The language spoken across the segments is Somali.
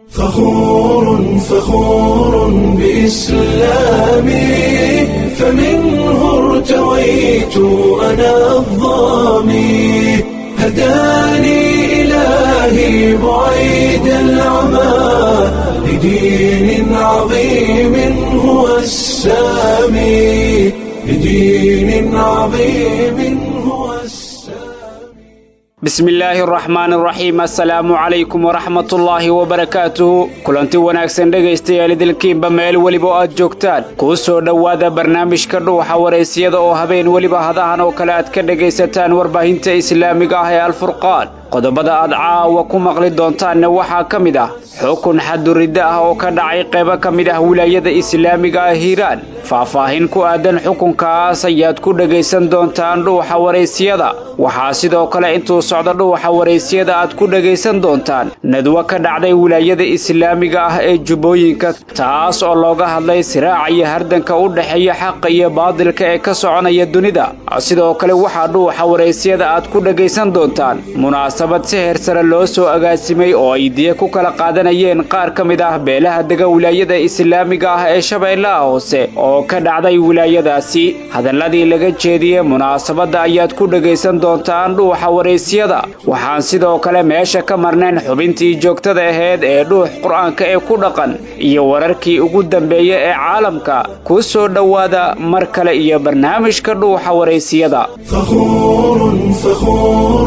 فخور فخور بإسلامي فمنه ارتويت أنا الظامي هداني إلهي بعيد العمى لدين عظيم هو السامي لدين عظيم هو السامي bismillaahi araxmaan araxiim assalaamu calaykum waraxmatullaahi wabarakaatuhu kulanti wanaagsan dhegaystayaal idilkiinba meel weliba oo aad joogtaan kuu soo dhowaada barnaamijka dhuuxa waraysiyada oo habeen weliba hadahan oo kale aad ka dhegaysataan warbaahinta islaamiga ah ee alfurqaan qodobada aad caawa ku maqli doontaanna waxaa ka mid ah xukun xaduridda ah oo ka dhacay qaybo ka mid ah wilaayada islaamiga ah hiiraan faahfaahin ku aadan xukunkaas ayaad ku dhegaysan doontaan dhuuxa waraysiyada waxaa sidoo kale intuu socdo dhuuxa waraysiyada aad ku dhegaysan doontaan nadwo ka dhacday wilaayada islaamiga ah ee jubbooyinka taas oo looga hadlay siraaca iyo hardanka u dhexeeya xaqa iyo baadilka ee ka soconaya dunida sidoo kale waxaa dhuuxa waraysiyada aad ku dhegaysan doontaan munaasabad si heer sare loo soo agaasimay oo ay diya ku kala qaadanayeen qaar ka mid ah beelaha dega wilaayada islaamiga ah ee shabeellaha hoose oo ka dhacday wilaayadaasi hadalladii laga jeediyey munaasabadda ayaad ku dhegaysan doontaan dhuuxa waraysiyada waxaan sidoo kale meesha ka marnayn xubintii joogtada aheyd ee dhuux qur-aanka ee ku dhaqan iyo wararkii ugu dambeeya ee caalamka ku soo dhowaada mar kale iyo barnaamijka dhuuxa waraysiyada فخور فخور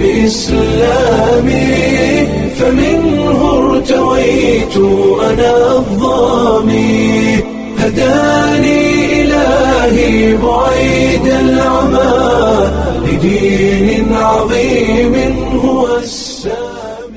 بإسلامي فمنه ارتويت أنا الظامي هداني إلهي بعيد العمى لدين عظيم هو السامي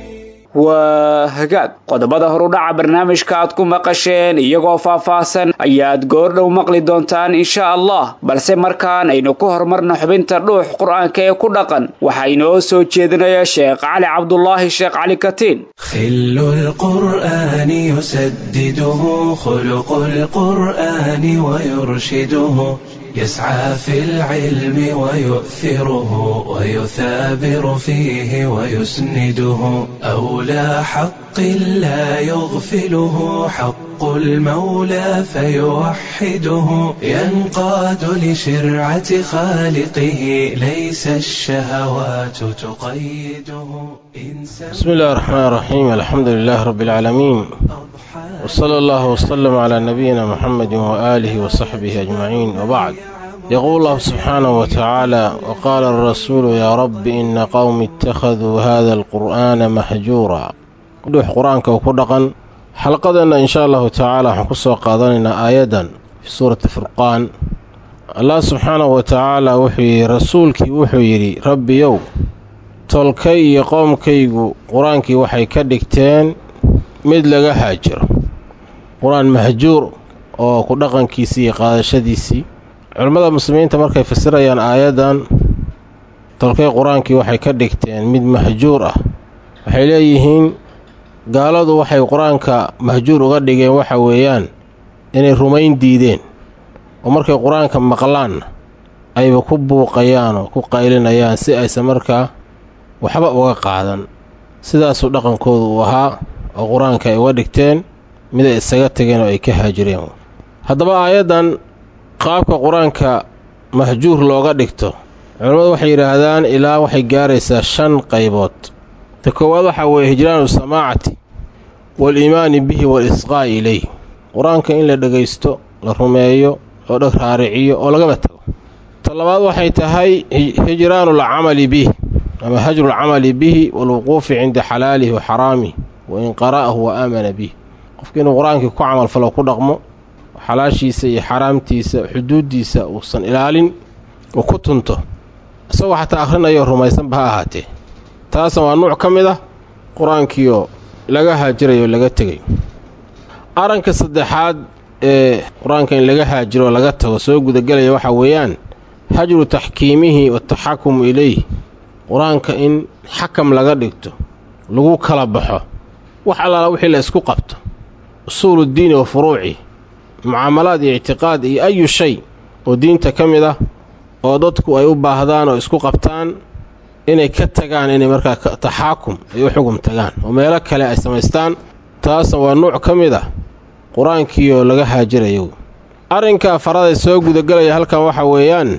waa hagaag qodobada horudhaca barnaamijka aad ku maqasheen iyagoo faahfaahsan ayaad goordhow maqli doontaan insha allah balse markaan aynu ku horumarno xubinta dhuux qur-aanka ee ku dhaqan waxaa inoo soo jeedinaya sheekh cali cabdulaahi sheekh cali katiin خل القرآن يسدده خلق القرآن ويرشده يسعى في العلم ويؤثره ويثابر فيه ويسنده أولى حق لا يغفله حق المولى فيوحده ينقاد لشرعة خالقه ليس الشهوات تقيده بسم الله الرحمن الرحيم الحمد لله رب العالمين وصلى الله وسلم على نبينا محمد وآله وصحبه أجمعين وبعد يقول الله سبحانه وتعالى وقال الرسول يا رب إن قوم اتخذوا هذا القرآن محجورا كدوح قرآنك وكدقا حلقتنا إن شاء الله تعالى حنقصوا قادنا آيدا في سورة فرقان الله سبحانه وتعالى وحي رسولك وحي ربي يو tolkay iyo qoomkaygu qur-aankii waxay ka dhigteen mid laga haajiro qur-aan mahjuur oo ku dhaqankiisii iyo qaadashadiisii culimmada muslimiinta markay fasirayaan aayaddan tolkay qur-aankii waxay ka dhigteen mid mahjuur ah waxay leeyihiin gaaladu waxay qur-aanka mahjuur uga dhigeen waxa weeyaan inay rumayn diideen oo markay qur-aanka maqlaanna ayba ku buuqayaan oo ku qaylinayaan si aysan markaa waxba uga qaadan sidaasuu dhaqankoodu uu ahaa oo qur-aanka ay uga dhigteen miday isaga tageen oo ay ka haajireen haddaba aayaddan qaabka qur-aanka mahjuur looga dhigto culimmadu waxay yidhaahdaan ilaa waxay gaaraysaa shan qaybood ta koowaad waxaa weeye hijraanu samaacati waal-iimaani bihi waal-isqaa'i ilayh qur-aanka in la dhegaysto la rumeeyo loo dheg raariciyo oo lagaba tago ta labaad waxay tahay hijraanu lcamali bih ama hajru lcamali bihi waalwuquufi cinda xalaalihi wa xaraamih wa in qara'ahu wa aamana bih qofka inuu qur-aankii ku camalfalo ku dhaqmo xalaashiisa iyo xaraamtiisa xuduuddiisa uusan ilaalin oo ku tunto isagoo xataa akhrinayo rumaysanba ha ahaatee taasna waa nuuc ka mid ah qur-aankiioo laga haajirayo laga tegay arranka saddexaad ee qur-aanka in laga haajiro oo laga tago soo gudagelaya waxaa weeyaan hajru taxkiimihi wataxakumu ilayh qur-aanka in xakam laga dhigto lagu kala baxo wax allaala wixii la isku qabto usuuluddiini wa furuuci mucaamalaad iyo ictiqaad iyo ayu shay oo diinta ka mid ah oo dadku ay u baahdaan oo isku qabtaan inay ka tagaan inay markaa taxaakum ay u xugum tagaan oo meelo kale ay samaystaan taasna waa nuuc ka mid ah qur-aankii oo laga haajirayo arrinka afaraday soo gudagelaya halkan waxa weeyaan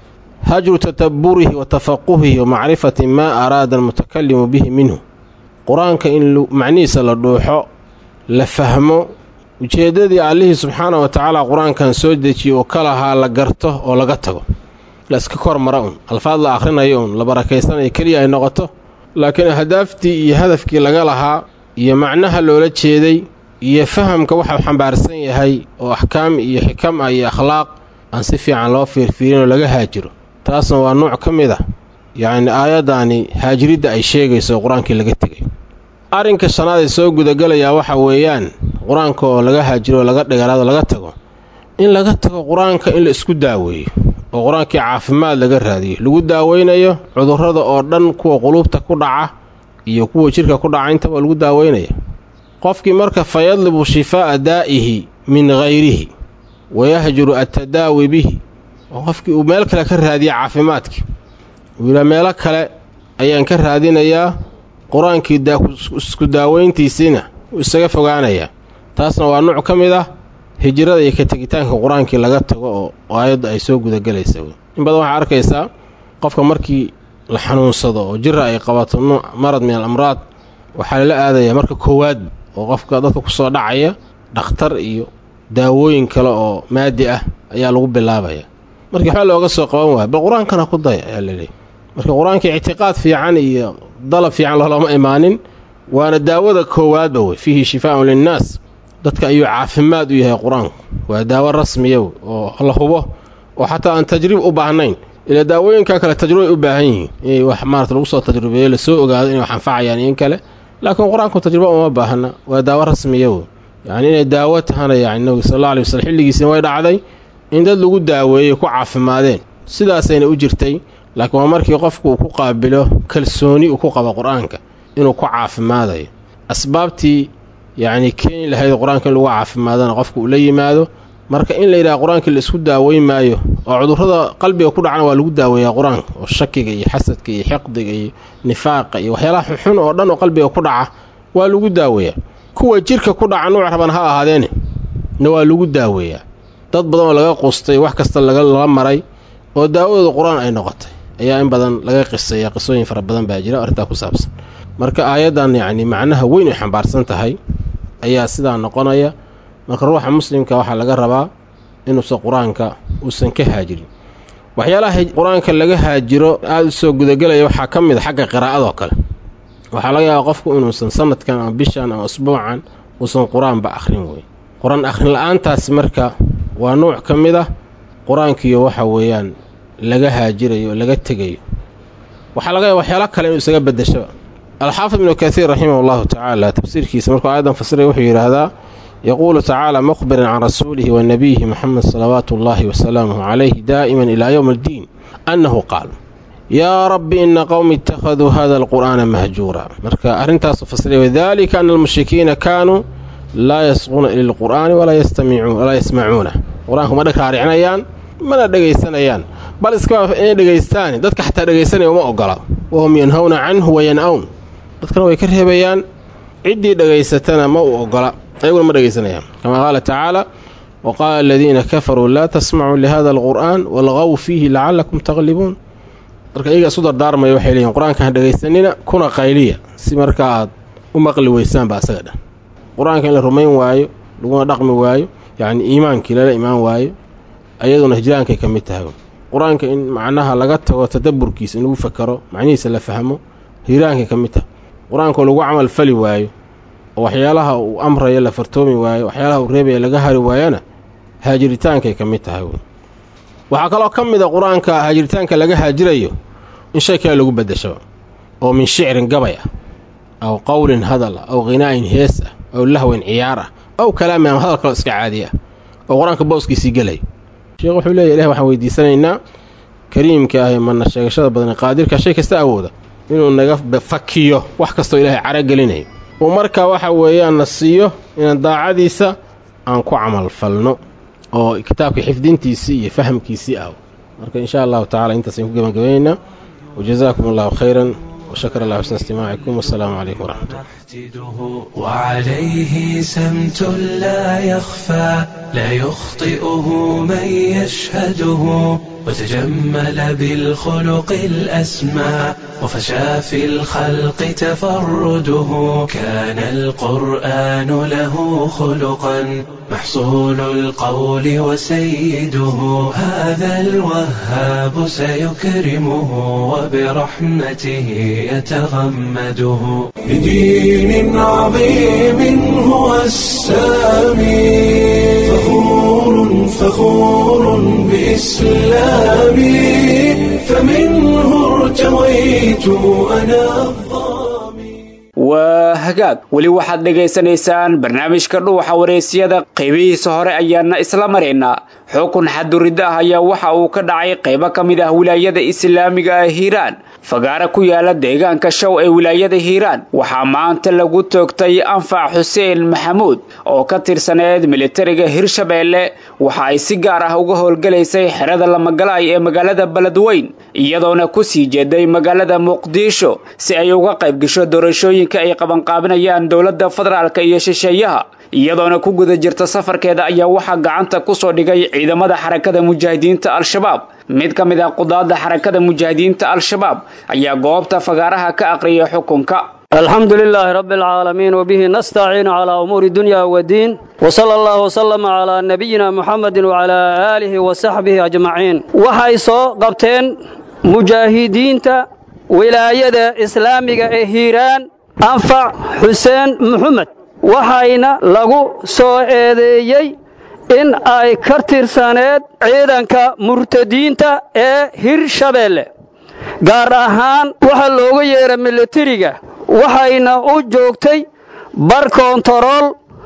hajru tadabburihi wa tafaquhihi wa macrifati maa araada almutakalimu bihi minhu qur-aanka in macnihiisa la dhuuxo la fahmo ujeeddadii allihii subxaana wa tacaala qur-aankan soo dejiye oo ka lahaa la garto oo laga tago la iska kor mara un alfaad la akhrinayo un la barakaysanayo keliya ay noqoto laakiin ahdaaftii iyo hadafkii laga lahaa iyo macnaha loola jeeday iyo fahamka waxau xambaarsan yahay oo axkaam iyo xikam ah iyo akhlaaq aan si fiican loo fiirfiirinoo laga haajiro taasna waa nuuc ka mid ah yacni aayaddaani haajiridda ay sheegayso oo qur-aankii laga tegay arrinka shanaad ee soo gudagalayaa waxa weeyaan qur-aanka oo laga haajiro oo laga dhigalaado laga tago in laga tago qur-aanka in la isku daaweeyo oo qur-aankii caafimaad laga raadiyo lagu daaweynayo cudurrada oo dhan kuwa quluubta ku dhaca iyo kuwa jidhka ku dhaca intaba lagu daaweynaya qofkii marka fa yadlibu shifaa'a daa'ihi min hayrihi wayahjuru attadaawi bihi oo qofkii uu meel kale ka raadiya caafimaadkii uu yidhaa meelo kale ayaan ka raadinayaa qur-aankii isku daaweyntiisiina wuu isaga fogaanayaa taasna waa nuuc ka mid ah hijrada iyo ka tegitaanka qur-aankii laga tago oo aayadda ay soo gudagelaysa in badan waxaa arkaysaa qofka markii la xanuunsado oo jira ay qabato nuuc marad min al amraad waxaa lala aadayaa marka koowaad oo qofka dadka kusoo dhacaya dhakhtar iyo daawooyin kale oo maadi ah ayaa lagu bilaabaya markii waxba looga soo qaban waaya bal qur-aankana ku daya ayaa laleeyahy marka qur-aankii ictiqaad fiican iyo dalab fiican loolama imaanin waana daawada koowaadba wey fiihi shifaaun linnaas dadka ayuu caafimaad u yahay qur-aanku waa daawo rasmiya oo la hubo oo xataa aan tajriib u baahnayn ilaa daawooyinka kale tajrubay u baahan yihiin inay wax maarata lagu soo tajrubeeyo lasoo ogaado inay wax anfacayaan in kale laakiin qur-aanku tajruba uma baahna waa daawo rasmiya wey yacni inay daawo tahana yacni nabiga sal alla alay waslm xilligiisina way dhacday in dad lagu daaweeyey ku caafimaadeen sidaasayna u jirtay laakiin waa markii qofku uu ku qaabilo kalsooni uu ku qabo qur-aanka inuu ku caafimaadayo asbaabtii yacni keeni lahayd qur-aanka in lagu caafimaadana qofku uu la yimaado marka in la yidhaha qur-aankii la isku daaweyn maayo oo cudurrada qalbiga ku dhacana waa lagu daaweeyaa qur-aanka oo shakiga iyo xasadka iyo xiqdiga iyo nifaaqa iyo waxyaalaha xunxun oo dhan oo qalbiga ku dhaca waa lagu daaweeyaa kuwa jirka ku dhaca nuuc raban ha ahaadeene na waa lagu daaweeyaa dad badan oo laga qustay wax kasta lala maray oo daawadooda qur-aan ay noqotay ayaa in badan laga qisaya qisooyin fara badan baa jira arrintaa ku saabsan marka aayaddan yacni macnaha weyn ay xambaarsan tahay ayaa sidaa noqonaya marka ruuxa muslimka waxaa laga rabaa inuusan qur-aanka uusan ka haajirin waxyaalaha qur-aanka laga haajiro aada u soo gudagelaya waxaa ka mid a xagga qiraa'adoo kale waxaa laga yaabaa qofku inuusan sanadkan ama bishan ama usbuucan uusan qur-aanba akhrin wey qur-aan akhrin la-aantaasi marka waa nuuc ka mid ah qur-aankiiyo waxa weeyaan laga haajirayo oo laga tegayo waxaa laga yaaba waxyaala kale inuu isaga beddeshaba alxaafid ibnu kaiir raximah allahu tacaala tafsiirkiisa markuu aayadan fasiray wuxuu yidhaahdaa yaquulu tacaala mukhbiran can rasuulihi wa nabiyihi moxamed salawaatu ullaahi wasalaamuhu calayhi daa'iman ilaa yowm addiin annahu qaal yaa rabbi ina qowmi ittakhaduu hada alqur'aana mahjuura marka arrintaasu fasiray wadalika ana almushrikiina kaanuu laa yasquuna ila lqur'aani walaa yasmacuuna qur-aanku ma raaricinayaan mana dhegaysanayaan bal iskaba inay dhegaystaani dadka xataa dhegaysanaya uma ogola wahum yanhawna canhu wayan-awn dadkana way ka reebayaan ciddii dhegaysatana ma u ogola ayaguna ma dhegaysanayaan kama qaala tacaala wa qaala aladiina kafaruu laa tasmacuu lihada alqur'aan walqow fiihi lacalakum taqlibuun marka iyaga isu dardaarmaya waxay leeyihin qur-aanka ha dhegaysanina kuna qayliya si markaa aad u maqli weysaanba asaga dhan qur-aanka in la rumayn waayo laguna dhaqmi waayo yacni iimaankii lala imaan waayo ayaduna hijraankay ka mid tahay qur-aanka in macnaha laga tago tadabburkiisa in lagu fakaro macnihiisa la fahmo hijraankay ka mid tahay qur-aankao lagu camal fali waayo oo waxyaalaha uu amraya la fartoomi waayo waxyaalaha uu reebaya laga hari waayana haajiritaankay ka mid tahay waxaa kaloo ka mid a qur-aanka haajiritaanka laga haajirayo in shay kale lagu beddesho oo min shicrin gabay ah aw qowlin hadal ah aw khinaa'in hees ah aw lahwin ciyaar ah aw kalaamin ama hadal kaloo iska caadi ah oo qur-aanka booskiisii gelay sheekh wuxuu leeya ilahi waxaan weydiisanaynaa kariimka ah ee mana sheegashada badan qaadirka shay kasta awooda inuu naga fakiyo wax kastoo ilaahay caragelinayo uu markaa waxa weeyaan na siiyo inaan daacadiisa aan ku camal falno oo kitaabka xifdintiisii iyo fahamkiisii ah marka insha allahu tacala intaas ayaan ku gebagabaynaynaa wajazaakum allahu khayran وشكر الله حسن استماعكم والسلام عليكم ورحمة الله نحتده وعليه سمت لا يخفى لا يخطئه من يشهده وتجمل بالخلق الأسمى وفشى في الخلق تفرده كان القرآن له خلقا محصول القول وسيده هذا الوهاب سيكرمه وبرحمته يتغمده بدين عظيم هو السامي فخور فخور بإسلامي فمنه ارتويت أنا الظامي waa hagaag weli waxaad dhegaysanaysaan barnaamijka dhuuxa wareysiyada qaybihiisa hore ayaana isla maraynaa xukun xaduridda ah ayaa waxa uu ka dhacay qaybo ka mid ah wilaayada islaamiga ah hiiraan fagaare ku yaala deegaanka show ee wilaayada hiiraan waxaa maanta lagu toogtay anfac xuseen maxamuud oo ka tirsaneed militariga hirshabeelle waxa ay si gaar ah uga howlgalaysay xerada lamagalaay ee magaalada beledweyn iyadoona ku sii jeeday magaalada muqdisho si ay uga qayb gasho doorashooyinka ay qabanqaabinayaan dowladda federaalka iyo shisheeyaha iyadoona ku guda jirta safarkeeda ayaa waxaa gacanta kusoo dhigay ciidamada xarakada mujaahidiinta al-shabaab mid ka mid ah qudaadda xarakada mujaahidiinta al-shabaab ayaa goobta fagaaraha ka aqriyay xukunka الحمد لله رب العالمين وبه نستعين على أمور الدنيا والدين وصلى الله وسلم على نبينا محمد وعلى آله وصحبه أجمعين waxay soo qabteen mujaahidiinta wilaayada islaamiga ee hiiraan anfac xuseen maxamed waxayna lagu soo eedeeyey in ay ka tirsaneed ciidanka murtadiinta ee hirshabeelle gaar ahaan waxaa looga yeedha militariga waxayna u joogtay bar koontarool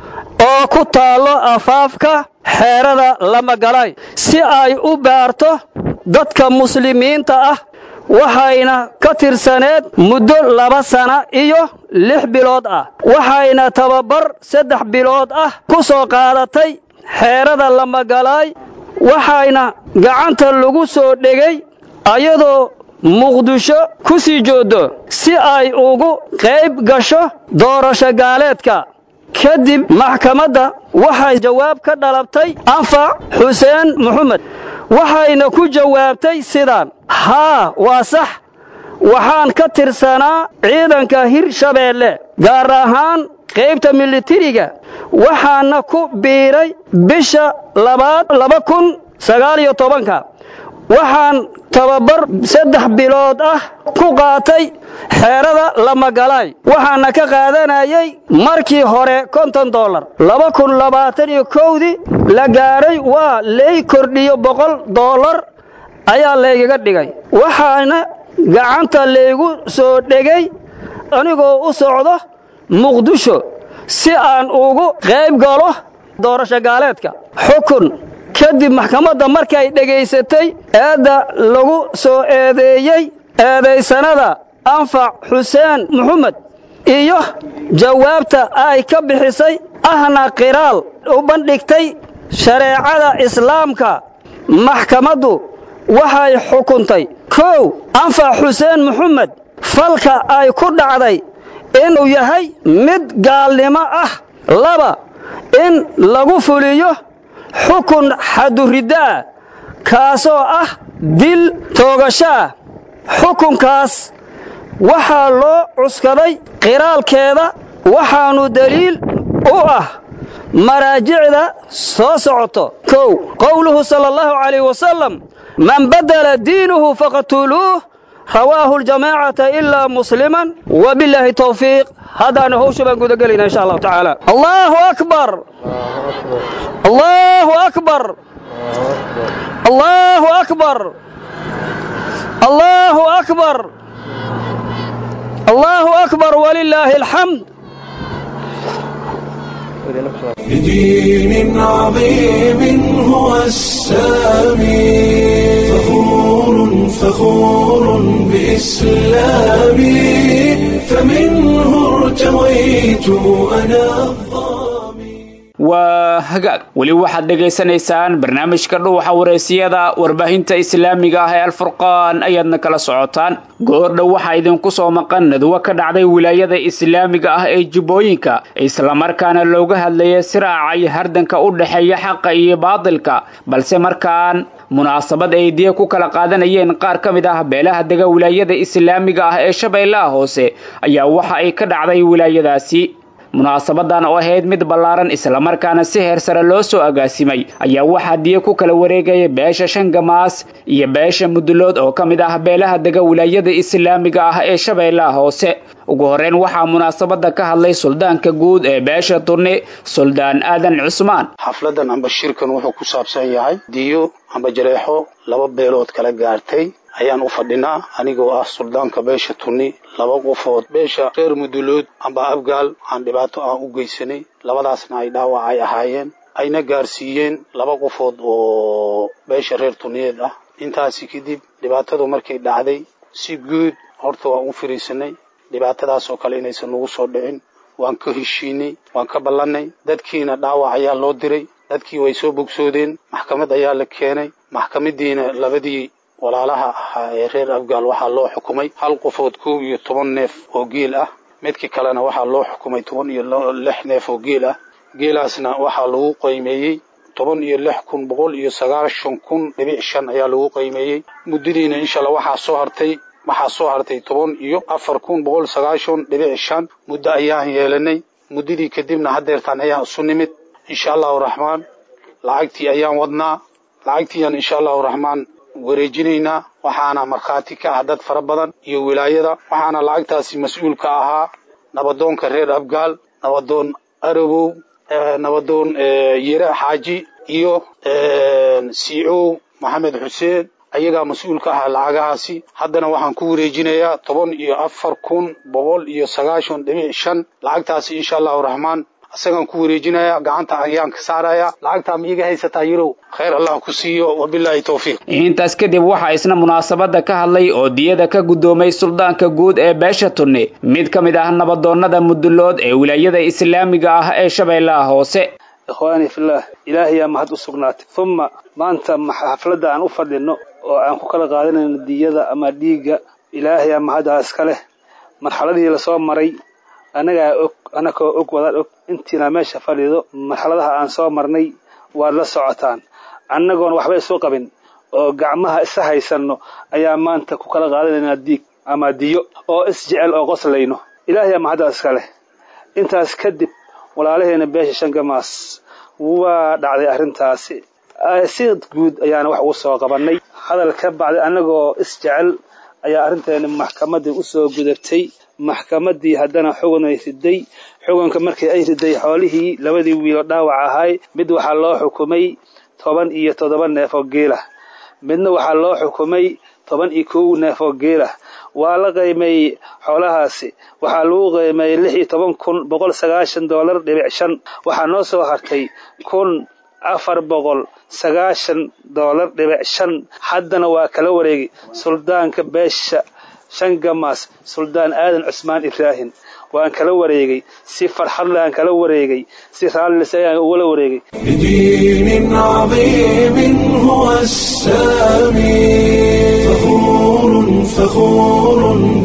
oo ku taallo afaafka xeerada lamagalaay si ay u baarto dadka muslimiinta ah waxayna ka tirsaneed muddo laba sana iyo lix bilood ah waxayna tababar saddex bilood ah ku soo qaadatay xeerada lamagalaay waxayna gacanta lagu soo dhegay ayadoo muqdisho ku sii jooddo si ay ugu qayb gasho doorasho gaaleedka kadib maxkamadda waxay jawaab ka dhalabtay anfac xuseen maxamed waxayna ku jawaabtay sidaan haa waa sax waxaan ka tirsanaa ciidanka hirshabeelle gaar ahaan qaybta militariga waxaana ku biiray bisha labaad laba kun sagaal iyo tobanka waxaan tababar saddex bilood ah ku qaatay xeerada lamagalaay waxaana ka qaadanayay markii hore konton dollar laba kun labaatan iyo kowdii la gaadhay waa lay kordhiyo boqol dollar ayaa laygaga dhigay waxaana gacanta laygu soo dhegay anigoo u socdo muqdisho si aan ugu qayb galo doorasho gaaleedka xukun kadib maxkamadda markay dhegaysatay eedda lagu soo eedeeyey eedaysanada anfac xuseen maxamed iyo jawaabta ay ka bixisay ahna qiraal u bandhigtay shareecada islaamka maxkamaddu waxay xukuntay kow anfac xuseen maxamed falka ay ku dhacday inuu yahay mid gaalnimo ah laba in lagu fuliyo xukun xaduriddo ah kaasoo ah dil toogasho ah xukunkaas waxaa loo cuskaday qiraalkeeda waxaannu deliil u ah maraajicda soo socoto kow qowluhu sala allahu calayh wasalam man badala diinuhu faqtuluuh rawaahu ljamaacata ilaa musliman wabillaahi towfiiq haddaana howsha baan gudagelayna insha allahu tacaala allahu akbar allahu akbar allahu akbar allahu akbar allahu akbar walilaahi alxamd بدين عظيم هو السامي فخور فخور بإسلامي فمنه ارتويت أنا الظامي waa hagaag weli waxaad dhegaysanaysaan barnaamijka dhuuxa wareysiyada warbaahinta islaamiga ah ee alfurqaan ayaadna kala socotaan goordhow waxaa idinku soo maqan nadwo ka dhacday wilaayada islaamiga ah ee jubbooyinka islamarkaana looga hadlayay siraaca iyo hardanka u dhexeeya xaqa iyo baadilka balse markaan munaasabad ay diya ku kala qaadanayeen qaar ka mid ah beelaha dega wilaayada islaamiga ah ee shabeellaha hoose ayaa waxa ay ka dhacday wilaayadaasi munaasabadan oo ahayd mid ballaaran islamarkaana si heer sare loo soo agaasimay ayaa waxaa diya ku kala wareegaya beesha shangamaas iyo beesha mudulood oo ka mid ah beelaha dega wilaayada islaamiga ah ee shabeellaha hoose ugu horreyn waxaa munaasabada ka hadlay suldaanka guud ee beesha turni suldaan aadan cusmaan xafladan amba shirkan wuxuu ku saabsan yahay diyo amba jareexo laba beelood kala gaartay ayaan u fadhinaa anigoo ah suldaanka beesha tunni laba qofood beesha reer mudulood amba abgaal aan dhibaato aan u geysanay labadaasna ay dhaawac ay ahaayeen ayna gaarsiiyeen laba qofood oo beesha reer tunniyeed ah intaasi kadib dhibaatadu markay dhacday si guud horta waan u firiisanay dhibaatadaas oo kale inaysan nagu soo dhicin waan ka heshiinay waan ka ballannay dadkiina dhaawac ayaa loo diray dadkii way soo bogsoodeen maxkamad ayaa la keenay maxkamadiina labadii walaalaha ahaa ee reer afgaal waxaa loo xukumay hal qofood kow iyo toban neef oo geel ah midkii kalena waxaa loo xukumay toban iyo lix neef oo geel ah geelaasna waxaa lagu qiimeeyey toban iyo lix kun boqol iyo sagaashan kun dhibic shan ayaa lagu qiimeeyey muddadiina insha allah waxaa soo hartay waxaa soo hartay toban iyo afar kun boqol sagaashan dhibic shan muddo ayaan yeelanay muddadii kadibna haddeertaan ayaan isu nimid insha allahu raxmaan lacagtii ayaan wadnaa lacagtiiyaan insha allahu raxmaan wareejinaynaa waxaana markhaati ka ah dad fara badan iyo wilaayada waxaana lacagtaasi mas-uul ka ahaa nabadoonka reer abgaal nabadoon arabow nabadoon yere xaaji iyo siicow maxamed xuseen ayagaa mas-uul ka ahaa lacagahaasi haddana waxaan ku wareejinayaa toban iyo afar kun boqol iyo sagaashan dhibic shan lacagtaasi insha allahu raxmaan isagaan ku wareejinaya gacanta ayaan ka saaraya lacagtaa ma iga haysataa yarow khayr allah ku siiyo wabilaahi towfiiq intaas kadib waxaa isna munaasabada ka hadlay oo diyada ka guddoomay suldaanka guud ee beesha tunni mid ka mid ah nabadoonnada mudulood ee wilaayada islaamiga ah ee shabeellaha hoose ikhwaanii fillaah ilaahayaa mahad u sugnaatay uma maanta xafladda aan u fadhino oo aan ku kala qaadanayno diyada ama dhiigga ilaahayaa mahaddaa iska leh marxaladii lasoo maray annagaa og annakoo og wadaad og intiina meesha fadhido marxaladaha aan soo marnay waad la socotaan annagoon waxba isu qabin oo gacmaha isa haysanno ayaa maanta ku kala qaadanaynaa diig ama diyo oo isjecel oo qoslayno ilaahayaa mahaddaa iska leh intaas kadib walaalaheena beesha shangamaas waa dhacday arrintaasi si guud ayaana wax ugu soo qabannay hadal ka bacday annagoo isjecel ayaa arrinteena maxkamaddii u soo gudabtay maxkamaddii haddana xugunay riday xugunka markii ay riday xoolihii labadii wiilo dhaawac ahay mid waxaa loo xukumay toban iyo toddoba neef oo geelah midna waxaa loo xukumay toban iyo kow neef oo geelah waa la qiimeeyey xoolahaasi waxaa lagu qiimeeyey lix iyo toban kun boqol sagaashan doolar dhibic shan waxaa noo soo hartay kun afar boqol sagaashan doolar dhibic shan haddana waa kala wareegay suldaanka beesha shangamaas suldaan aadan cusmaan ibraahim waan kala wareegay si farxad le aan kala wareegay si raallise ayaan ugala wareegay بدين عظيم هو السامي فخور فخور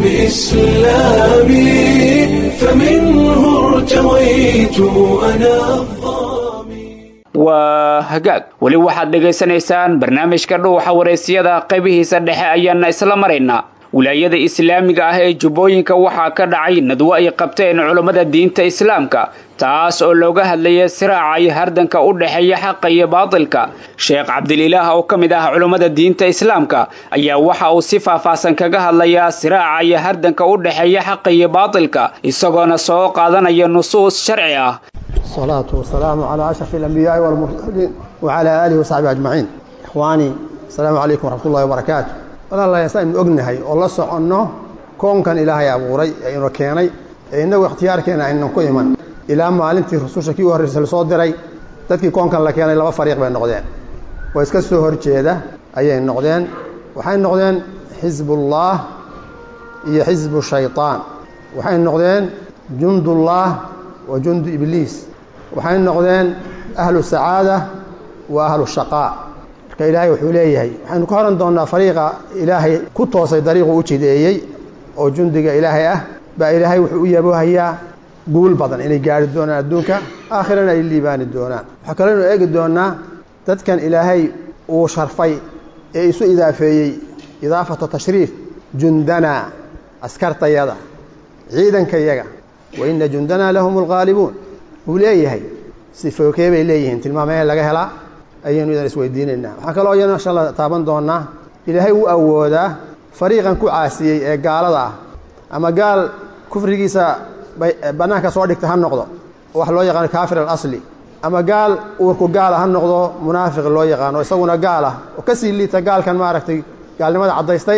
بإسلامي فمنه ارتويت أنا الظامي waa hagaag weli waxaad dhegaysanaysaan barnaamijka dhuuxa wareysiyada qaybihiisa dhexe ayaana isla maraynaa wilaayada islaamiga ah ee jubbooyinka waxaa ka dhacay nadwo ay qabteen culummada diinta islaamka taas oo looga hadlaya siraaca iyo hardanka u dhexeeya xaqa iyo baatilka sheekh cabdililaah oo ka mid ah culummada diinta islaamka ayaa waxa uu si faahfaahsan kaga hadlayaa siraaca iyo hardanka u dhexeeya xaqa iyo baatilka isagoona soo qaadanaya nusuus sharci ah الصلاة والسلام على أشرف الأنبياء والمرسلين وعلى آله وصحبه أجمعين إخواني السلام عليكم ورحمة الله وبركاته walaal ayaan ognahay oo la soconno koonkan ilaahay abuuray ee inu keenay ee innagu ikhtiyaarkeena aynan ku iman ilaa maalintii rususha kii u horreysa lasoo diray dadkii koonkan la keenay laba fariiq bay noqdeen oo iska soo horjeeda ayay noqdeen waxay noqdeen xisbullah iyo xisbu shayطaan waxay noqdeen jundullaah wa jundu ibliis waxay noqdeen ahlu sacaada wa ahlu shaqaa marka ilaahay wuxuu leeyahay waxaynu ka horan doonnaa fariiqa ilaahay ku toosay dariiqu u jideeyey oo jundiga ilaahay ah baa ilaahay wuxuu u yaboohayaa guul badan inay gaari doonaan adduunka aakhirana ay liibaani doonaan waxaa kaleynu eegi doonnaa dadkan ilaahay uu sharfay ee isu idaafeeyey idaafatu tashriif jundanaa askartayada ciidankayaga wa inna jundanaa lahum alghaalibuun wuu leeyahay sifookee bay leeyihiin tilmaamee laga helaa ayaynu idan isweydiinaynaa waxaa kaloo iyana insha alla taaban doonnaa ilaahay wuu awoodaa fariiqan ku caasiyey ee gaalada ah ama gaal kufrigiisa bannaanka soo dhigta ha noqdo wax loo yaqaano kaafir alasli ama gaal uurku gaala ha noqdo munaafiq loo yaqaano isaguna gaal ah oo ka sii liita gaalkan maaragtay gaalnimada caddaystay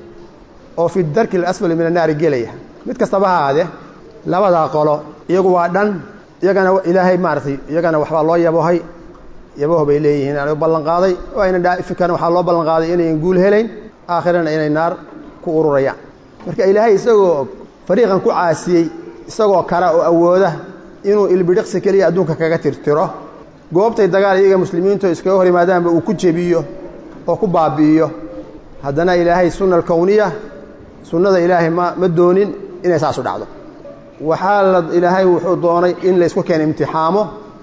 oo fi darki alasfali min annaari gelaya mid kastaba ha aadee labadaa qolo iyagu waa dhan iyagana ilaahay maaratay iyagana waxbaa loo yabohay yaboh bay leeyihiin u ballanqaaday oo ayna dhaafikana waxaa loo ballanqaaday inayn guul helayn aakhirana inay naar ku ururayaan marka ilaahay isagoo fariiqan ku caasiyey isagoo kara oo awooda inuu ilbidhiqsi keliya adduunka kaga tirtiro goobtay dagaal iyaga muslimiintu iskaga hor yimaadaanba uu ku jebiyo oo ku baabi'iyo haddana ilaahay sunna alkowniya sunnada ilaahay ma ma doonin inay saasu dhacdo waxaa la ilaahay wuxuu doonay in laysku keeno imtixaamo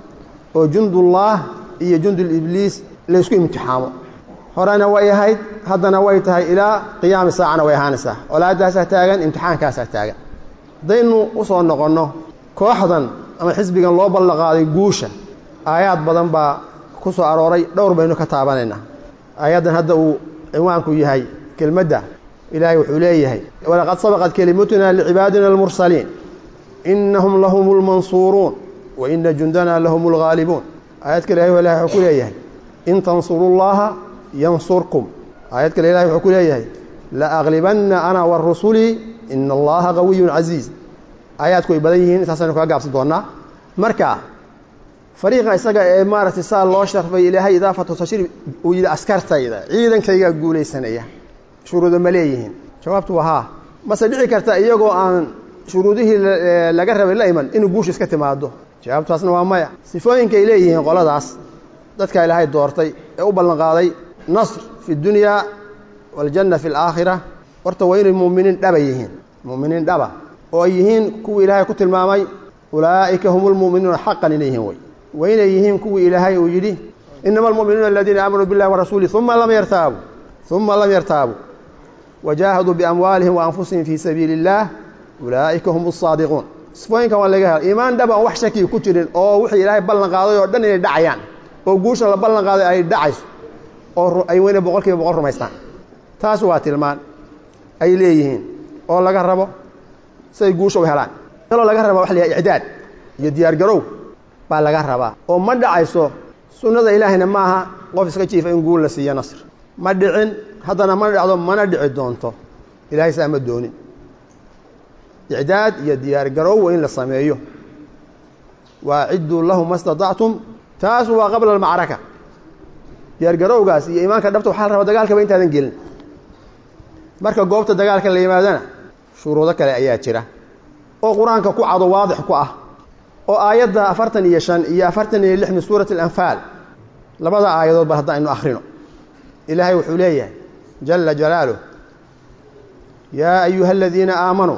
oo jundullaah iyo jundulibliis laysku imtixaamo horena way ahayd haddana way tahay ilaa qiyaami saacana way ahaanaysaa colaadaasaa taagan imtixaankaasaa taagan haddaynu u soo noqonno kooxdan ama xisbigan loo ballanqaaday guusha aayaad badan baa ku soo arooray dhowr baynu ka taabanaynaa aayaddan hadda uu cinwaanku yahay kelmadda ilaahay wuxuu leeyahay walaqad sabaqat kelimatuna licibaadina almursaliin innahum lahum lmansuuruun wa ina jundana lahum alghaalibuun aayad kale ilahay ilahay wuxuu ku leeyahay in tansurullaha yansurkum aayad kale ilahay wuxuu ku leeyahay laaglibanna ana wa rusulii ina allaha qawiyun casiiz aayaadku way badan yihiin intaasaynu kaga gaabsan doonnaa marka fariiqa isaga ee maaragtay saa loo sharfay ilaahay idaafatu tashriif uu yidhi askartayda ciidankaygaa guulaysanaya shuruudo ma leeyihiin jawaabtu waa haa mase dhici karta iyagoo aan shuruudihii laga rabay la iman inuu guusha iska timaado jawaabtaasna waa maya sifooyinkay leeyihiin qoladaas dadka ilaahay doortay ee u ballanqaaday nasr fi dunyaa waaljanna fi alaakhira horta waa inay muuminiin dhaba yihiin muuminiin dhaba oo ay yihiin kuwii ilaahay ku tilmaamay ulaa'ika hum lmu'minuuna xaqan inay yihiin wey waa inay yihiin kuwii ilaahay uu yidhi inama almu'minuuna aladiina aamanuu billahi warasuulih uma lam yartaabuu uma lam yartaabuu wajaahaduu biamwaalihim wa anfusihim fii sabiili اllaah ulaa'ika hum asaadiquun sifooyinkan waa laga hela iimaan dhab aan wax shaki ku jirin oo wixii ilaahay ballan qaaday oo dhan inay dhacayaan oo guusha la ballan qaaday ay dhacayso oo ay weyne boqol kiiba boqol rumaystaan taas waa tilmaan ay leeyihiin oo laga rabo siay guusha u helaan kaloo laga rabaa waxa la yahay icdaad iyo diyaargarow baa laga rabaa oo ma dhacayso sunnada ilaahayna ma aha qof iska jiifa in guul la siiyo nasr ma dhicin haddana mana dhacdo mana dhici doonto ilahay saa ma doonin icdaad iyo diyaargarow waa in la sameeyo waacidduu lahu ma staطactum taas waa qabla almacraka diyaargarowgaas iyo iimaanka dhabta waxaa la rabaa dagaalkaba intaadan gelin marka goobta dagaalka la yimaadana shuruudo kale ayaa jira oo qur-aanka ku cado waadix ku ah oo aayadda afartan iyo shan iyo afartan iyo lix min suurati alanfaal labada aayadood ba hadda aynu akhrino ilaahay wuxuu leeyahay jala jalaaluh yaa ayuha aladiina aamanuu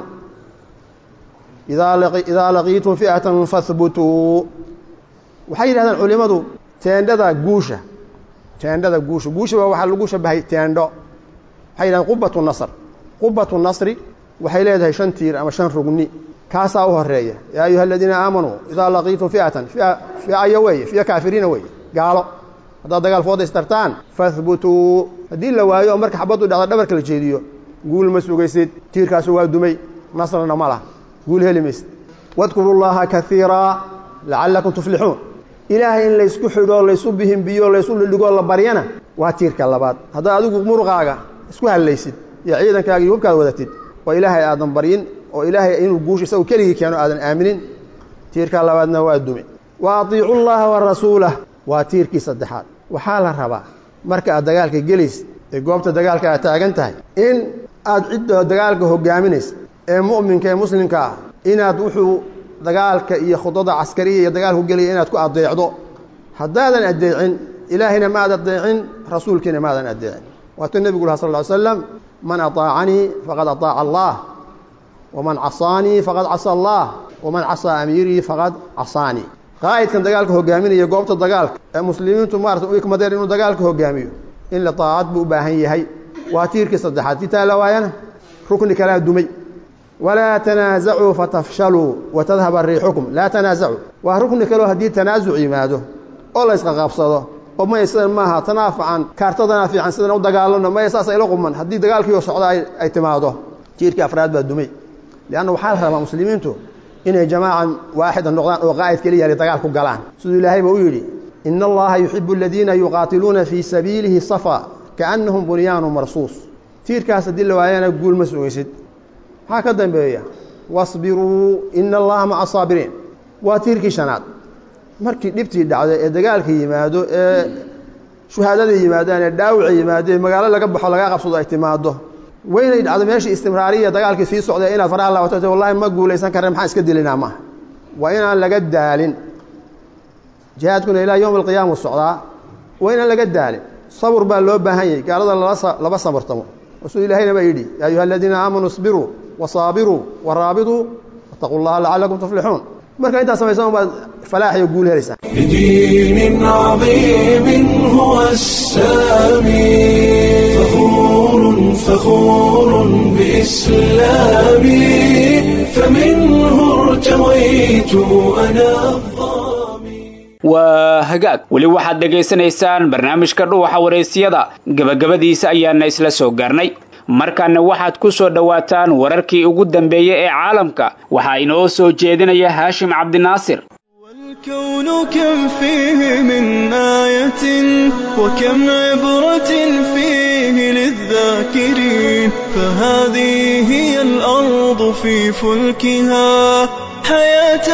idaa laqiitum fi'atan fahbutuu waxay yidhahdeen culimmadu teendhada guusha teendhada guusha guusha waa waxaa lagu shabahay teendho waxay yidhahdeen qubatu nasr qubatu nasri waxay leedahay shan tiir ama shan rugni kaasaa u horeeya yaa ayuha aladiina aamanuu idaa laqiitum fi'atan fiayo weeye fiya kaafiriina weeye gaalo haddaad dagaal fooda istartaan fahbutuu haddii la waayo oo marka xabaddu dhacda dhabarka la jeediyo guul ma sugaysid tiirkaasu waa dumay nasrna ma lah guul heli maysid wadkuru llaha kaiiraa lacallakum tuflixuun ilaahay in laysku xidho laysu bihimbiyo laysu dhidhigoo la baryana waa tiirka labaad haddaad adigu muruqaaga isku hallaysid iyo ciidankaaga iyo hubkaad wadatid oo ilaahay aadan baryin oo ilaahay inuu guusha isagu keligii keeno aadan aaminin tiirka labaadna waa dume wa atiicu llaha wa rasuulah waa tiirkii saddexaad waxaa la rabaa marka aad dagaalka gelaysid ee goobta dagaalka aad taagan tahay in aad cidda dagaalka hogaaminaysa ee mu'minka ee muslimka ah inaad wuxuu dagaalka iyo khudada caskariya iyo dagaalku gelaya inaad ku adeecdo haddaadan addeecin ilaahayna maad addeecin rasuulkiina maadan addeecin waatuu nebigu laha sal ly slam man aطaacanii faqad aطaaca allah waman casaanii faqad casa allah waman casaa amiirii faqad casaanii qaa'idkan dagaalka hogaaminaya goobta dagaalka ee muslimiintu maarata u ikmadeen inuu dagaalka hogaamiyo in la taacad buu u baahan yahay waa tiirkii saddexaad tii taa la waayana rukni kalaa dumay walaa tanaasacuu fatafshaluu watadhaba riixukum laa tanaasacuu waa rukni kaleo haddii tanaasuc yimaado oo la ysqaqabsado oo maya sidan maaha tanaa fican kaartadanaa fiican sidan u dagaalano maya saas ayla quman haddii dagaalkiioo socda ay timaado tiirkii afraad baa dumay lianna waxaa la rabaa muslimiintu inay jamaacan waaxida noqdaan oo qaa'id keliya dagaal ku galaan siduu ilaahayba u yidhi ina allaha yuxibu aladiina yuqaatiluuna fii sabiilihi safa kaannahum bunyaanu marsuus tiirkaas haddii la waayana guul ma sugaysid maxaa ka dambeeya wasbiruu ina allaha maca saabiriin waa tiirkii shanaad markii dhibtii dhacday ee dagaalka yimaado ee shuhaadada yimaadaan ee dhaawaca yimaado ee magaalo laga baxo laga qabsado ay timaado waynay dhacdo meeshii istimraariya dagaalkii sii socday inaad faraha laabato wallahi ma guulaysan karre maxaan iska dilinaa maaha waa inaan laga daalin jihaadkuna ilaa yowm alqiyaama u socdaa waa inaan laga daalin sabur baa loo baahan yahay gaalada laba sabartamo rasuu ilaahayna baa yidhi yaa ayuha aladiina aamanuu isbiruu wasaabiruu waraabituu wattaquu llaha lacalakum tuflixuun marka intaas samaysan baad falaax iyo guul helaysaa بدين عظيم هو السامي فخور فخور بإسلامي فمنه ارتويت أنا الظامي waa hagaag weli waxaad dhegaysanaysaan barnaamijka dhuuxa wareysiyada gebagabadiisa ayaana isla soo gaarnay markaana waxaad ku soo dhowaataan wararkii ugu dambeeyey ee caalamka waxaa inoo soo jeedinaya haashim cabdinaasir والكون كم فيه من آية وكم عبرة فيه للذاكرين فهذه هي الأرض في فلكها حياة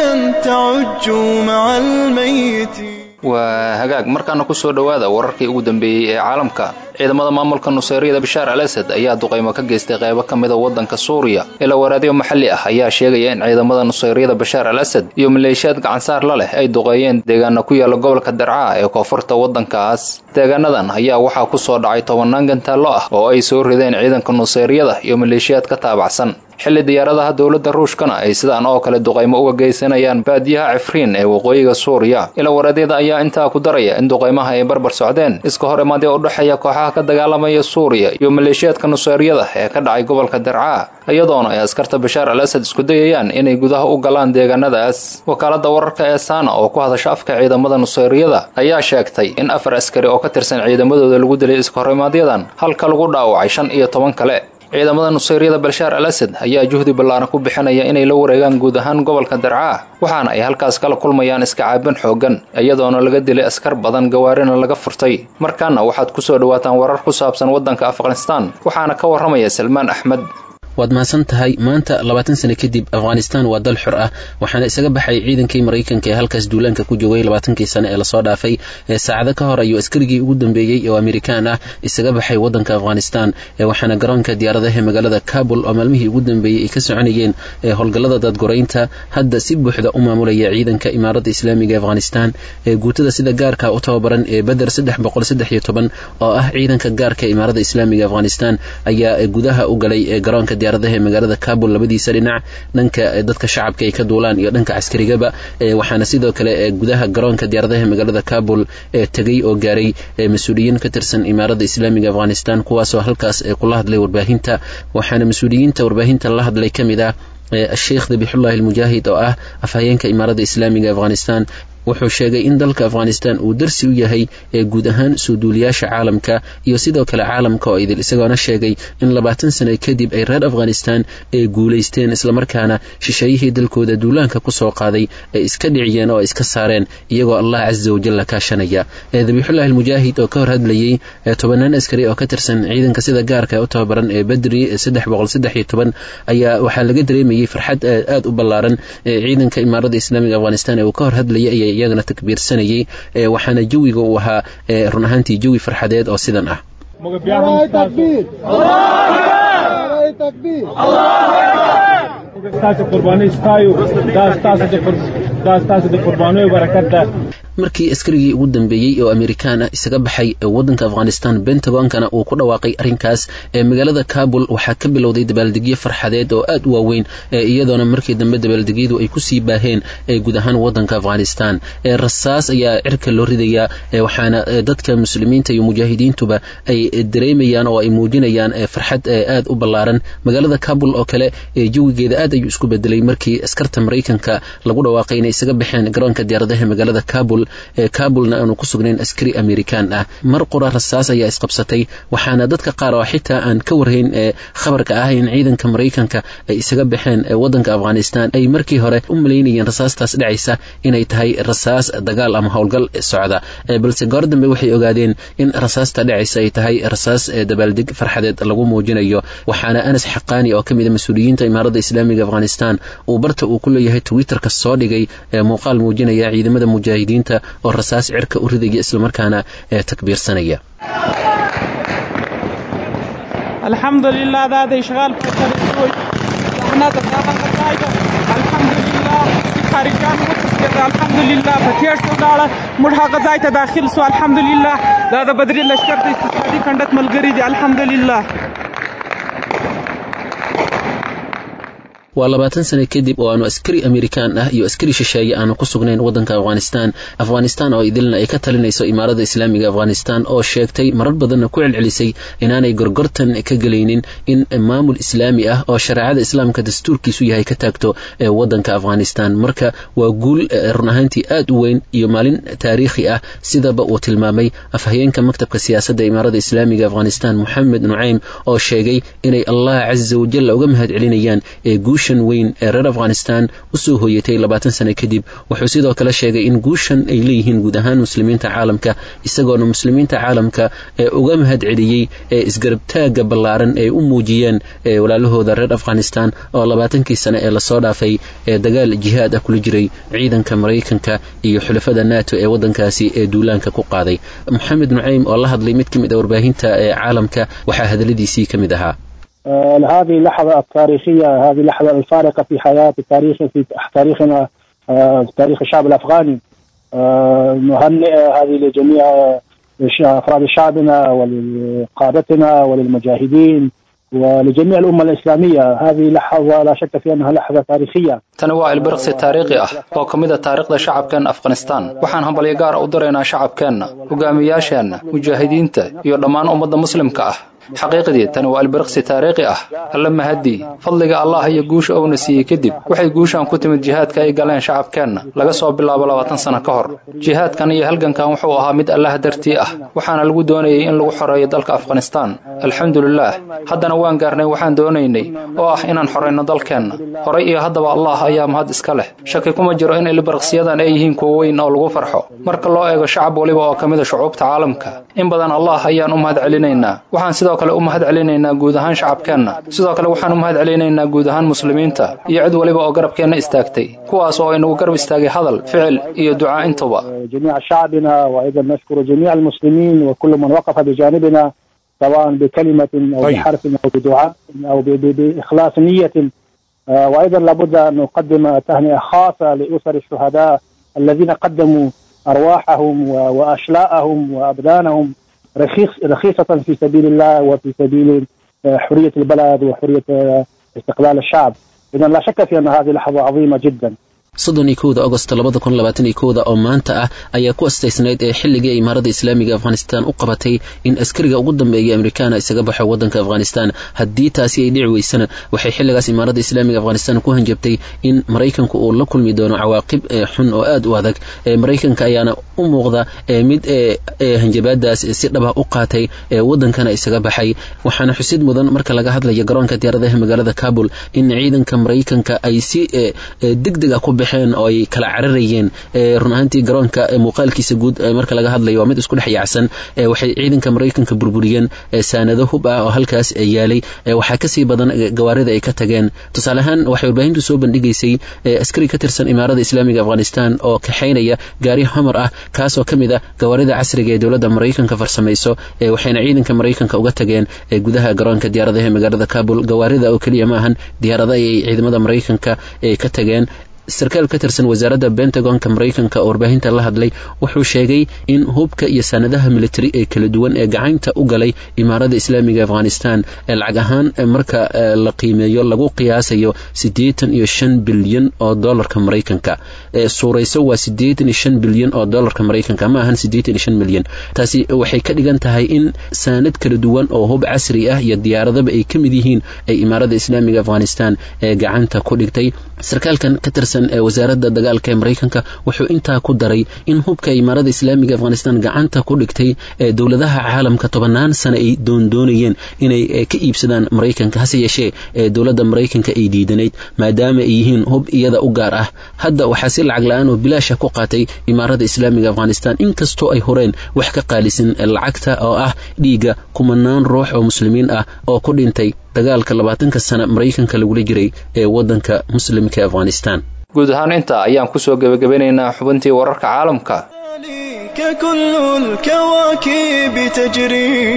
تعج مع الميتين waa hagaag markaana ku soo dhowaada wararkii ugu dambeeyey ee caalamka ciidamada maamulka nuseyriyada bashaar al asad ayaa duqaymo ka geystay qaybo ka mida waddanka suuriya ila waraadyo maxalli ah ayaa sheegaya in ciidamada nuseyriyada bashaar al asad iyo maleeshiyaad gacansaar la leh ay duqeeyeen deegaana ku yaala gobolka darcaa ee koonfurta waddankaas deegaanadan ayaa waxaa ku soo dhacay tobannaan gantaallo ah oo ay soo rideen ciidanka nuseyriyada iyo maleeshiyaad ka taabacsan xilli diyaaradaha dowladda ruushkana ay sidaan oo kale duqaymo uga geysanayaan baadiyaha cifriin ee waqooyiga suuriya ila waraadyada ayaa intaa ku daraya in duqaymaha ay barbar socdeen iska hor imaadee u dhexeeya kooxaha ka dagaalamaya suuriya iyo maleeshiyaadka nuseyriyada ee ka dhacay gobolka darcaa iyadoona ay askarta bashaar al asad isku dayayaan inay gudaha u galaan deegaanadaas wakaaladda wararka ee saana oo ku hadasha afka ciidamada nuseyriyada ayaa sheegtay in afar askari oo ka tirsan ciidamadooda lagu dilay iska hor imaadyadan halka lagu dhaawacay shan iyo toban kale ciidamada nuseyriyada bashaar al asad ayaa juhdi ballaaran ku bixinaya inay la wareegaan guud ahaan gobolka darcaa waxaana ay halkaas kala kulmayaan iska caabin xooggan iyadoona laga dilay askar badan gawaarina laga furtay markaana waxaad ku soo dhowaataan warar ku saabsan waddanka afghanistaan waxaana ka warramaya salmaan axmed waad mahadsan tahay maanta labaatan sano kadib afghanistan waa dal xor ah waxaana isaga baxay ciidankii maraykanka ee halkaas duulaanka ku joogay labaatankii sano ee lasoo dhaafay ee saacado ka hor ayuu askarigii ugu dambeeyey oo amerikaan ah isaga baxay waddanka afghanistan waxaana garoonka diyaaradaha magaalada kabul oo maalmihii ugu dambeeyey ay ka soconayeen howlgallada dadgoraynta hadda si buuxda u maamulaya ciidanka imaaradda islaamiga afghanistan ee guutada sida gaarka u tababaran ee beder saddex boqol saddex iyo toban oo ah ciidanka gaarka imaaradda islaamiga afghanistan ayaa gudaha u galay garoonka diyaaradaha ee magaalada kabul labadiisa dhinac dhanka dadka shacabka ay ka duulaan iyo dhanka caskarigaba waxaana sidoo kale gudaha garoonka diyaaradaha magaalada kabul tegay oo gaaray mas-uuliyiin ka tirsan imaaradda islaamiga afghanistan kuwaasoo halkaas kula hadlay warbaahinta waxaana mas-uuliyiinta warbaahinta la hadlay ka mid ah sheekh dabixullahi almujaahid oo ah afhayeenka imaaradda islaamiga afghanistan wuxuu sheegay in dalka afghanistan uu darsi u yahay ee guud ahaan soo duuliyaasha caalamka iyo sidoo kale caalamka oo idil isagoona sheegay in labaatan sano kadib ay reer afghanistan ay guulaysteen islamarkaana shisheeyihii dalkooda duulaanka kusoo qaaday ay iska dhiciyeen oo ay iska saareen iyagoo allah casa wajalla kaashanaya dabiixullahi almujaahid oo ka hor hadlayey tobanaan askari oo ka tirsan ciidanka sida gaarka u tababaran ee badri saddex boqol saddex iyo toban ayaa waxaa laga dareemayey farxad aada u ballaaran ciidanka imaaradda islaamiga afghanistan ee uu ka hor hadlayay iyagana takbiirsanayay waxaana jawiga uu ahaa run ahaantii jawi farxadeed oo sidan ah markii askarigii ugu dambeeyey oo amerikaan ah isaga baxay waddanka afghanistan bentagonkana uu ku dhawaaqay arrinkaas magaalada kabul waxaa ka bilowday dabaaldegyo farxadeed oo aad u waaweyn iyadoona markii dambe dabaaldegyadu ay kusii baaheen guud ahaan waddanka afghanistan rasaas ayaa cirka loo ridayaa waxaana dadka muslimiinta iyo mujaahidiintuba ay dareemayaan oo ay muujinayaan farxad aad u ballaaran magaalada kabul oo kale jawigeeda aad ayuu isku bedelay markii askarta maraykanka lagu dhawaaqay inay isaga baxeen garoonka diyaaradaha magaalada kabul kabulna aanu ku sugnayn askari amerikaan ah mar qura rasaas ayaa isqabsatay waxaana dadka qaar oo xitaa aan ka warhayn khabarka ah in ciidanka maraykanka ay isaga baxeen waddanka afghanistan ay markii hore u malaynayeen rasaastaas dhacaysa inay tahay rasaas dagaal ama howlgal socda balse goor dambe waxay ogaadeen in rasaasta dhacaysa ay tahay rasaas dabaaldeg farxadeed lagu muujinayo waxaana anas xaqaani oo ka mid a mas-uuliyiinta imaaradda islaamiga afghanistan uu barta uu ku leeyahay twitterka soo dhigay muuqaal muujinaya ciidamada mujaahidiinta oo rasaas cirka u ridaya islamarkaana takbiirsanaya الحمد لله دا د اشغال په طریقو زحمت دا غځایده الحمد لله خارجان وتسکر الحمد لله په تیر شو داړه موږ هغه ځای ته داخل سو الحمد لله دا د بدري لشکر د اقتصادي کنډت ملګری دي الحمد لله waa labaatan sane kadib oo aanu askari amerikaan ah iyo askari shisheeye aanu ku sugnayn waddanka afghanistan afghanistan oo idilna ay ka talinayso imaaradda islaamiga afghanistan oo sheegtay marar badanna ku celcelisay inaanay gorgortan ka gelaynin in maamul islaami ah oo shareecada islaamka dastuurkiisu yahay ka taagto waddanka afghanistan marka waa guul run ahaantii aad u weyn iyo maalin taariikhi ah sidaba uu tilmaamay afhayeenka maktabka siyaasadda imaaradda islaamiga afghanistan moxamed nucaym oo sheegay inay allah casa wajalla uga mahad celinayaan guusha weyn ee reer afghanistan usoo hooyatay labaatan sane kadib wuxuu sidoo kale sheegay in guushan ay leeyihiin guud ahaan muslimiinta caalamka isagoona muslimiinta caalamka ee uga mahad celiyey ee isgarabtaagga ballaaran ee u muujiyeen walaalahooda reer afghanistan oo labaatankii sane ee lasoo dhaafay ee dagaal jihaad ah kula jiray ciidanka maraykanka iyo xulafada nato ee waddankaasi ee duulaanka ku qaaday moxamed nucaym oo la hadlay mid ka mid a warbaahinta ee caalamka waxaa hadaladiisii ka mid ahaa هذه اللحظة التاريخية هذه اللحظة الفارقة في حياة تاريخ في تاريخنا في تاريخ الشعب الأفغاني نهنئ هذه لجميع أفراد شعبنا ولقادتنا وللمجاهدين ولجميع الأمة الإسلامية هذه لحظة لا شك في أنها لحظة تاريخية tani waa ilbiriqsi taariikhi ah oo ka mid a taariikhda shacabkeenna afghanistan waxaan hambalyo gaara u diraynaa shacabkeenna hogaamiyaasheenna mujaahidiinta iyo dhammaan ummadda muslimka ah xaqiiqdii tani waa ilbiriqsi taariikhi ah alla mahadii fadliga allah iyo guusha uuna siiyey kadib waxay guushan ku timid jihaadka ay galeen shacabkeenna laga soo bilaabo labaatan sano ka hor jihaadkan iyo halgankan wuxuu ahaa mid allah dartii ah waxaana lagu doonayay in lagu xoreeyo dalka afghanistan alxamdulilaah haddana waan gaarnay waxaan doonaynay oo ah inaan xorayno dalkeenna horay iyo haddaba allah ayaa mahad iska leh shaki kuma jiro in ilbiriqsiyadan ay yihiin kuwo weyn oo lagu farxo marka loo eego shacab weliba oo ka mid a shucuubta caalamka in badan allah ayaan u mahad celinaynaa waxaan sidoo kale u mahad celinaynaa guud ahaan shacabkeenna sidoo kale waxaan u mahad celinaynaa guud ahaan muslimiinta iyo cid waliba oo garabkeenna istaagtay kuwaas oo inagu garab istaagay hadal ficil iyo ducaa intuba جميع شعبنا وأيضا نشكر جميع المسلمين وكل من وقف بجانبنا سواء بكلمة أو طيب. بحرف أو بدعاء أو ب- ب- بإخلاص نية آه، وأيضا لابد أن نقدم تهنئة خاصة لأسر الشهداء الذين قدموا أرواحهم و- وأشلاءهم وأبدانهم رخيص رخيصة في سبيل الله وفي سبيل آه، حرية البلد وحرية آه، استقلال الشعب إذا لا شك في أن هذه لحظة عظيمة جدا soddon iyo kowda agost labada kun labaatan iyo kowda oo maanta ah ayaa ku astaysnayd ee xilligii ay imaaradda islaamiga afghanistan u qabatay in askariga ugu dambeeya amerikaana isaga baxo waddanka afghanistan haddii taasi ay dhici weysana waxay xilligaas imaaradda islaamiga afghanistan ku hanjabtay in maraykanku uu la kulmi doono cawaaqib ee xun oo aad u adag ee maraykanka ayaana u muuqda ee mid ee ee hanjabaadaas si dhaba u qaatay ee waddankana isaga baxay waxaana xusid mudan marka laga hadlayo garoonka diyaaradaha magaalada kabul in ciidanka maraykanka ay si ee ee degdeg ah ku baxeen oo ay kala cararayeen ee run ahaantii garoonka ee muuqaalkiisa guud ee marka laga hadlayo waa mid isku dhex yaacsan ee waxay ciidanka maraykanka burburiyeen ee saanado hub ah oo halkaas ee yaalay ee waxaa kasii badan ee gawaarida ay ka tageen tusaale ahaan waxay warbaahintu soo bandhigaysay ee askari ka tirsan imaarada islaamiga afghanistan oo kaxaynaya gaari homar ah kaasoo ka mid ah gawaarida casriga ee dowladda maraykanka farsamayso ee waxayna ciidanka maraykanka uga tageen ee gudaha garoonka diyaaradaha ee magaalada kabul gawaarida oo keliya ma ahan diyaarada ayay ciidamada maraykanka ee ka tageen sarkaal ka tirsan wasaaradda bentagonka maraykanka oo warbaahinta la hadlay wuxuu sheegay in hubka iyo sanadaha militari ee kala duwan ee gacanta u galay imaarada islaamiga afghanistan ee lacag ahaan marka la qiimeeyo lagu qiyaasayo siddeetan iyo shan bilyan oo dolarka maraykanka suurayso waa siddeetan iyo shan bilyan oo dolarka maraykanka ma ahan siddeetan iyo shan milyan taasi waxay ka dhigan tahay in saanad kala duwan oo hub casri ah iyo diyaaradaba ay ka mid yihiin ay imaarada islaamiga afghanistan ee gacanta ku dhigtay sarkaalkan ka tirsan ee wasaaradda dagaalka ee maraykanka wuxuu intaa ku daray in hubka imaarada islaamiga afghanistan gacanta ku dhigtay ee dowladaha caalamka tobannaan sane ay doondoonayeen inay ka iibsadaan maraykanka hase yeeshee ee dowladda maraykanka ay diidanayd maadaama ay yihiin hub iyada u gaar ah hadda waxaa si lacag la-aan oo bilaasha ku qaatay imaarada islaamiga afghanistan inkastoo ay horeen wax ka qaalisan lacagta oo ah dhiigga kumanaan ruux oo muslimiin ah oo ku dhintay dagaalka labaatanka sana maraykanka lagula jiray ee waddanka muslimka afghanistan guud ahaan intaa ayaan kusoo gebagabanaynaa xubintii wararka caalamka كل الكواكب تجري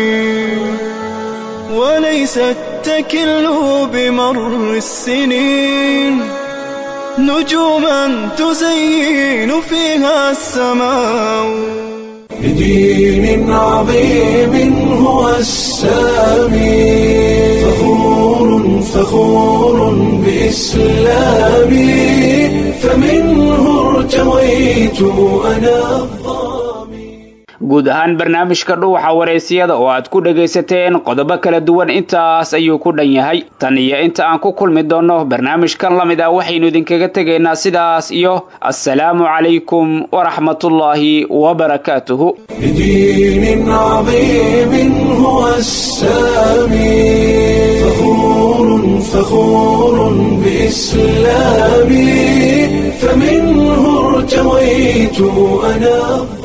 وليست تكل بمر السنين نجوما تزين فيها السماء بدين عظيم هو السامي فخور فخور بإسلامي فمنه ارتويت أنا guud ahaan barnaamijka dhuuxa wareysiyada oo aad ku dhagaysateen qodobo kala duwan intaas ayuu ku dhan yahay tan iyo inta aan ku kulmi doonno barnaamijkan la mid ah waxaynu idinkaga tegaynaa sidaas iyo assalaamu calaykum waraxmatullaahi wabarakaatuhu بدين عظيم هو السامي فخور فخور بإسلامي فمنه ارتويت أنا